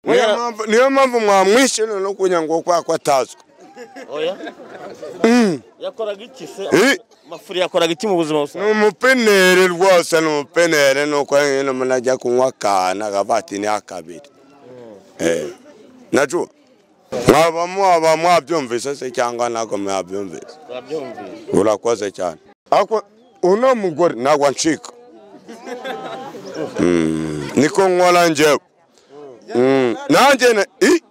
niyo mpamvu niyo mpamvu mwamwishe noneho kugira ngo kwa kwatazwa oya yakoraga iki se Eh. mafuri yakoraga iki mu buzima ni busanzwe umupenere rwose ni umupenere ni uko nyine umuntu ajya kunywa akantu akavatini akabiri Eh. nacu mwaba mwaba mwabyumvise se cyangwa ntabwo mwabyumvise urabyumvise urakoze cyane ako uno mugore ntabwo ncika Mm, niko nkora njyewe Mm, nanjye na- i-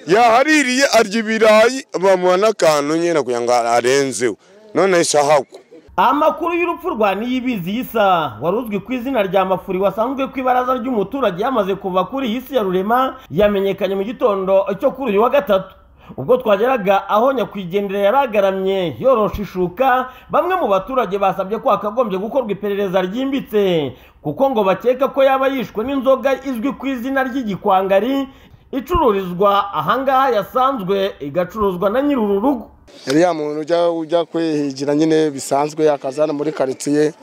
yahaririye arya ibirayi bamuha n'akantu nyine kugira ngo arenzeho none ishahagwa amakuru y'urupfu rwa niyibizi yisa wari uzwi ku izina rya mafuri wasanzwe ku ibaraza ry'umuturage yamaze kuva kuri iyi si ya rurema yamenyekanye mu gitondo cyo kuri uyu wa gatatu ubwo twageraga aho nyakwigendera yari agaramye yorosha ishuka bamwe mu baturage basabye ko hakagombye gukorwa iperereza ryimbitse kuko ngo bakeka ko yaba yishwe n'inzoga izwi ku izina ry'igikwangari icururizwa ahangaha yasanzwe igacuruzwa na nyiri uru rugo uriya muntu ujya ujya kwihigira nyine bisanzwe yakazana muri karitsiye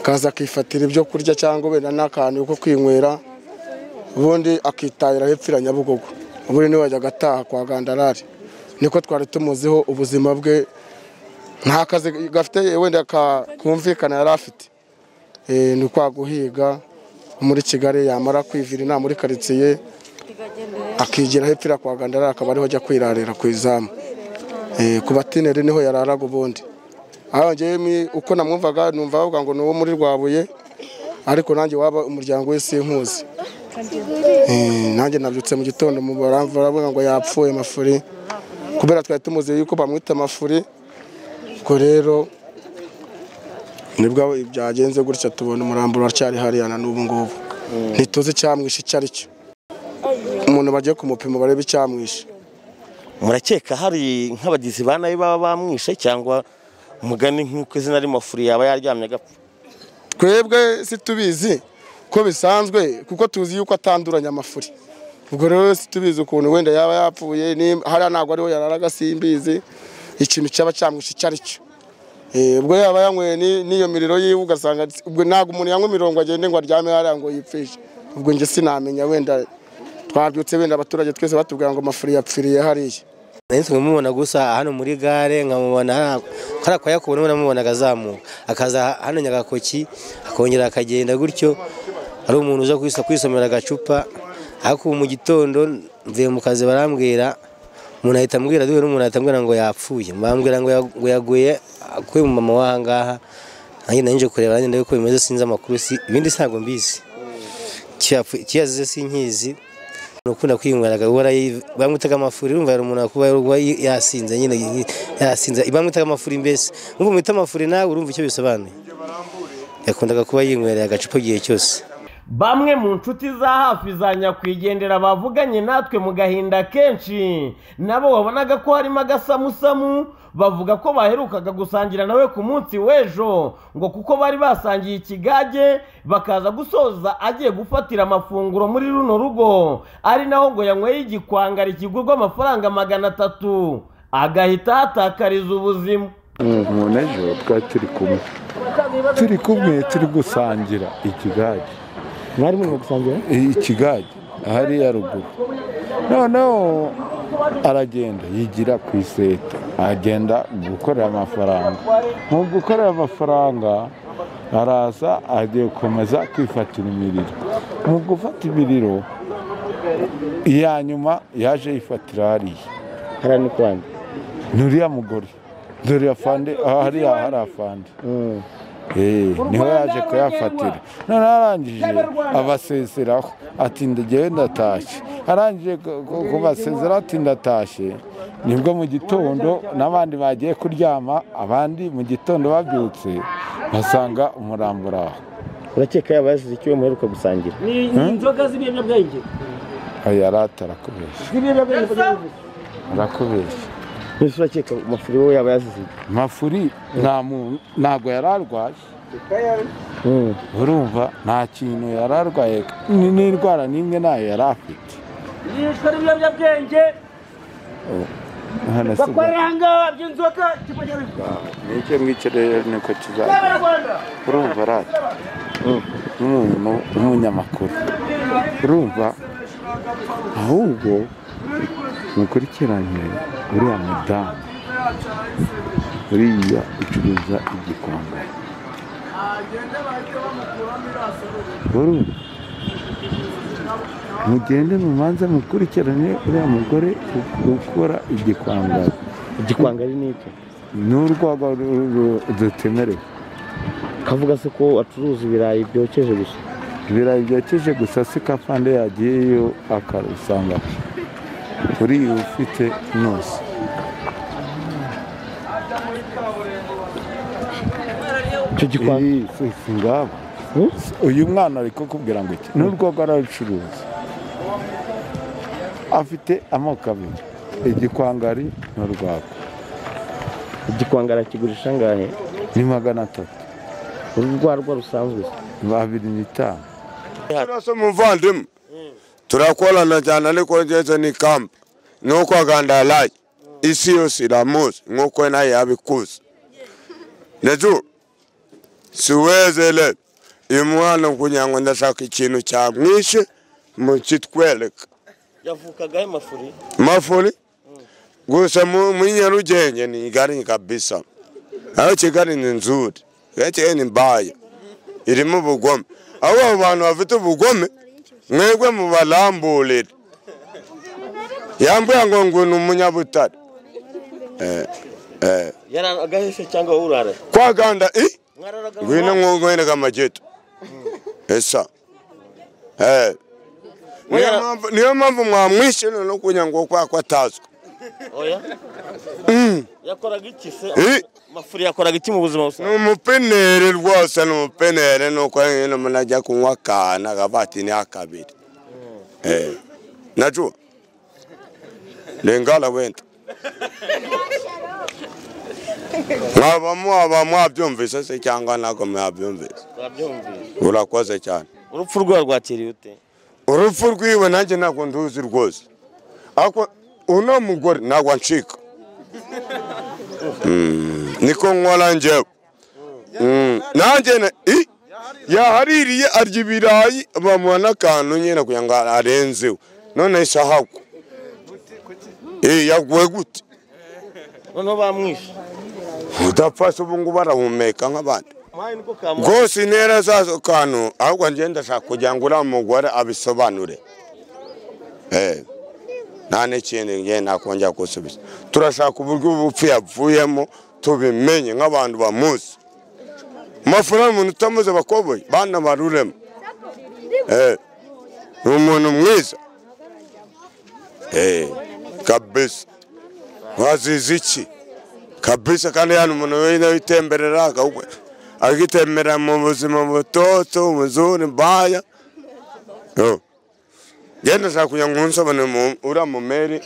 akaza akifatira ibyo kurya cyangwa wenda n'akantu ko kwinywera ubundi akitahira hepfira nyabugogo ubundi niwe wajyaga agataha kwa gandarari niko twari tumuziho ubuzima bwe nta kazi gafite wenda ka- kumvikana yari afite Eh, ni kwa guhiga muri kigali yamara kwivira inama muri karitsiye akigira hepfira kwa gandarari akaba ariho ajya kwirarira ku izamu Eh, ku batineri niho yararaga ubundi aho njyewe mi- uko namwumvaga numva bavuga ngo ni uwo muri rwabuye ariko nanjye waba umuryango we sinkuzi Eh, nanjye nabyutse mu gitondo mu baramva baravuga ngo yapfuye mafuri kubera twari tumuzi yuko bamwita mafuri ubwo rero nibwo byagenze gutya tubona umurambo uracyari hariya na n'ubu ngubu ntituzi icyamwishe icyo ari cyo umuntu bagiye kumupima barebe icyamwishe murakeka hari nk'abagizi ba nabi baba bamwishe cyangwa mugani nk'uko izina ry'amafuri yaba yaryamye agapfa twebwe situbizi ko bisanzwe kuko tuzi yuko atanduranya amafuri ubwo rero situbizi ukuntu wenda yaba yapfuye nimba- hariya ntabwo ariho yararaga simbizi ikintu cyaba cyamwishe icyo ari cyo Eh, ubwo yaba yanyweye ni- n'iyo miriro yiwe ugasanga ubwo ntabwo umuntu yanywa imirongo agende ngo aryame hariya ngo yipfishe ubwo njye sinamenya wenda twabyutse wenda abaturage twese batubwira ngo amafuri yapfiriye hariya nahise nkamubona gusa hano muri gare nkamubona kariya kwa yakubu niwe namubona akazamuka akaza hano nyagakoki akongera akagenda gutyo ari umuntu uza kwisa- kwisomera agacupa ariko ubu mu gitondo mvuye mu kazi barambwira umuntu ahita ambwira duhure n'umuntu ahita ambwira ngo yapfuye bambwira ngo ya- ngo yaguye akuye mu mama w'ahangaha nanjye nari nje kureba nanjye ndebe ko bimeze sinzi amakuru si ibindi ntabwo mbizi kiyazize sinkizi ukunda kwinyweraga uhora yi- bamwitaga amafuri urumva yari umuntu wakuba yaruba yasinze nyine yi- yasinze bamwitaga amafuri mbese urumva mwita amafuri nawe urumva icyo bisobanuye yakundaga kuba yinywerera agacupa igihe cyose bamwe mu nshuti za hafi za nyakwigendera bavuganye natwe mu gahinda kenshi nabo wabonaga ko harimo agasamusamu bavuga ko baherukaga gusangira nawe ku munsi w'ejo ngo kuko bari basangiye ikigage bakaza gusoza agiye gufatira amafunguro muri runo rugo ari naho ngo yanyweye igikwangari kigurwa amafaranga magana atatu agahita ahatakariza ubuzima umuntu ejo twari turi kumwe turi kumwe turi gusangira ikigage mwari murimo gusangira ikigage hariya ruguru noneho aragenda yigira ku iseta agenda gukorera amafaranga mu gukorera amafaranga araza agiye gukomeza kwifatira imiriro mu gufata imiriro iya nyuma yaje yifatira hariya hariya ni kwanda nturiya mugore dore afande aha hariya hari afande Eh, niho yaje kuyafatira none arangije abasezeraho ati ndagiye ndatashye arangije ku- ku- kubasezeraho ati ndatashye nibwo mu gitondo n'abandi bagiye kuryama abandi mu gitondo babyutse basanga umurambo uraho urakeka yaba yasize icyo muheruka gusangira aya atarakubeshya arakubeshya mbese urakeka amafuri we yaba yasize mafuri nta muntu ntabwo yari arwaye urumva nta kintu yari arwaye ni- n'indwara n'imwe ntayo yari afite yishwe n'ibiyobyabwenge hano si bakorera ahangaha by'inzoka kibageraho nicyo ngicyo rero niko kizaza abanyarwanda urumva radiyo umuntu w'umunyamakuru urumva ahubwo mukurikirane uriya mudamu uriya ucuruza igikombe urumva mugende mumanze mukurikirane uriya mugore u- ukora igikwangari igikwangari ni iki ni urwagwa ru- ru- rutemerewe kavuga se ko acuruza ibirayi byokeje gusa ibirayi byokeje gusa si kafande yagiyeyo akarusanga uriya ufite nose icyo gikwangari Iyi si si ngabo uyu mwana ari kukubwira ngo iki ni urwego ararucuruza afite amoko abiri igikwangari n'urwagwa igikwangara kigurisha angahe ni magana atatu urwarwa rusanzwe babiri n'itanu Turasa muvandimwe turakorana cyane ariko ngeze ni kambi nuko agandalaye isi yose iramuzi nkuko naye yabikuze nejo siwezele uyu mwana kugira ngo ndashaka ikintu cyamwishe mukitwereka yavukagahe mafuri mafuri gusa mu- muri nyarugenge ni gari kabisa aho kigali ni nzuri kigali ni mbaya irimo ubugome aho abo bantu bafite ubugome mwebwe mubaramburire yambwira ngo ngo ni umunyabutare Eh, eh, yaragaheshe cyangwa wowe urara kwaganda i mwararaga ngwino nkwenega amageto esa Eh, niyo mpamvu- niyo mpamvu mwamwishe no kugira ngo kwa ko atazwi oya yakoraga iki se Eh. mafuri yakoraga iki mu buzima ni busanzwe umupeneri rwose ni umupeneri nuko nyine umuntu ajya kunywa akantu akavatini akabiri Eh, najua lingala wenda mwaba mwaba mwabyumvise se cyangwa ntabwo mwabyumvise wabyumvise urakoze cyane urupfu rwa rwakiriye ute urupfu rwiwe nanjye ntabwo nduzi rwose ariko uno mugore ntabwo ancika Mm, niko nkora njyewe Mm, nanjye na- i- yahaririye arya ibirayi bamuha n'akantu nyine kugira ngo arenzeho none se ahagwa Eh, yaguwe gute noneho bamwishe udapfa se ubu ngubu arahumeka nk'abandi muhaye niko kamuha rwose intera zazo kantu ahubwo njye ndashaka kugira ngo uriya mugore abisobanure Eh, nta n'ikindi njye nakongera gusubiza turashaka uburyo ubupfu yavuyemo tubimenye nk'abantu bamuzi amafaranga umuntu utamuze bakoboye bana baruremo Eh, ni umuntu mwiza Eh, kabisa wazize iki kabisa kandi hano umuntu wenda witemberera akawukwe akitembera mu buzima butoto ubuzuri mbaya Yo. genda ashaka kugira ngo unsobane uriya mumeri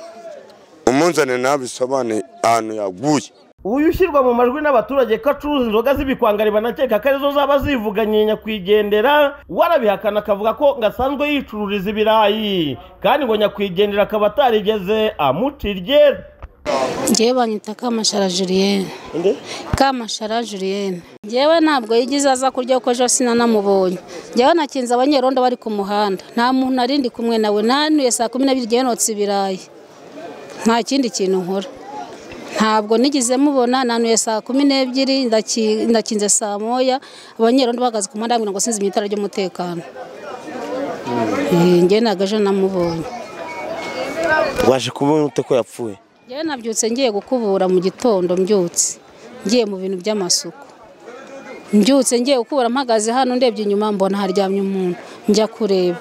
umunzane nabisobane ahantu yaguye uyu ushyirwa mu majwi n'abaturage ko acuruza inzoga z'ibikwangari banakeka ko arizo zaba zivuganye nyakwigendera warabihakana akavuga ko ngo asanzwe yicururiza ibirayi kandi ngo nyakwigendera akaba atarigeze amuca iryera Njyewe banyita Kamashara Julienne. Nde? Kamashara Julienne. Njyewe ntabwo yigize aza kurya kuko ejo sinanamubonye. Njyewe nakinze abanyerondo bari ku muhanda. Nta muntu narindi kumwe nawe. Nanuye saa kumi n'abiri njyewe notsa ibirayi. Nta kindi kintu nkora. Ntabwo nigeze mubona nanuye saa kumi n'ebyiri ndaki- ndakinze saa moya abanyerondo bahagaze ku muhanda bambwira ngo sinzi itara ry'umutekano. Eh, Njyewe ntabwo ejo namubonye. waje kumubona ute ko yapfuye Njyewe nabyutse ngiye gukubura mu gitondo mbyutse ngiye mu bintu by'amasuku mbyutse ngiye gukubura mpagaze hano ndebye inyuma mbona haryamye umuntu njya kureba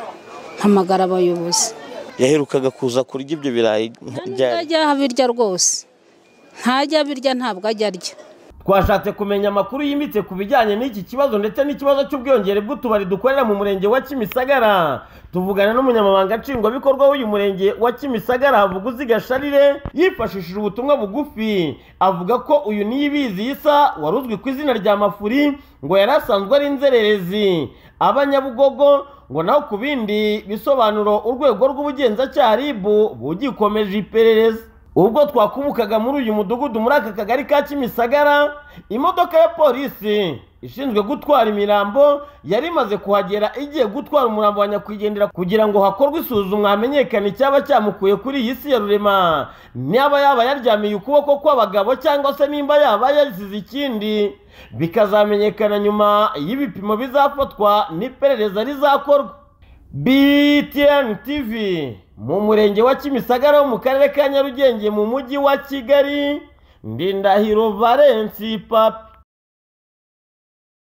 mpamagara abayobozi yaherukaga kuza kurya ibyo birayi ryari ntajya abirya rwose ntajya abirya ntabwo ajya arya twashatse kumenya amakuru yimbitse ku bijyanye n'iki kibazo ndetse n'ikibazo cy'ubwiyongere bw'utubari dukorera mu murenge wa kimisagara tuvugana n'umunyamabanga nshingwabikorwa w'uyu murenge wa kimisagara havuguzi gasharire yifashishije ubutumwa bugufi avuga ko uyu niyibizi isa wari uzwi ku izina rya mafuri ngo yari asanzwe ari inzererezi abanyabugogo ngo naho ku bindi bisobanuro urwego rw'ubugenzacyaha rib bugikomeje iperereza ubwo twakubukaga muri uyu mudugudu muri aka kagari ka kimisagara imodoka ya polisi ishinzwe gutwara imirambo yari imaze kuhagera igiye gutwara umurambo wa nyakwigendera kugira ngo hakorwe isuzumwa hamenyekane icyaba cyamukuye kuri iyi si ya rurema niba yaba yaryamiye ukuboko kw'abagabo cyangwa se nimba yaba yarisize ikindi bikazamenyekana nyuma y'ibipimo bizafatwa n'iperereza rizakorwa btn tv mu murenge wa kimisagara wo mu karere ka nyarugenge mu mujyi wa kigali ndindahiro valensi papa